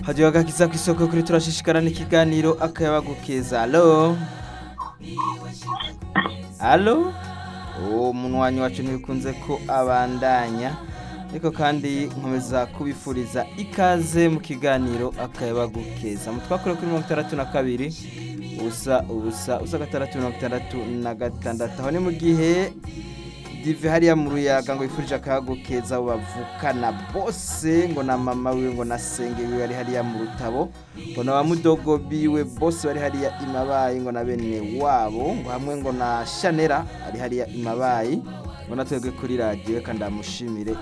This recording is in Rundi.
hajyaho agakiza ku isoko kuri turashishikara n'ikiganiro akayabagukeza alo alo uwo munywanyi wacu ntibikunze ko abandanya ariko kandi nkomeza kubifuriza ikaze mu kiganiro akayabagukeza mu twakore kuri mirongo itandatu na kabiri ubusa ubusa ubusa gatandatu mirongo itandatu na gatandatu aho ni mu gihe dive hariya mu ruyaga ngo yifurije akayagukeza abo bavukana bose ngo na mama wiwe ngo na senge wiwe bari hariya mu rutabo ngo na ba mudogo biwe bose bari hariya imabayi ngo na bene wabo ngo hamwe ngo na shanera ari hariya imabayi ngo natwebwe kuri radiyo kandi amushimire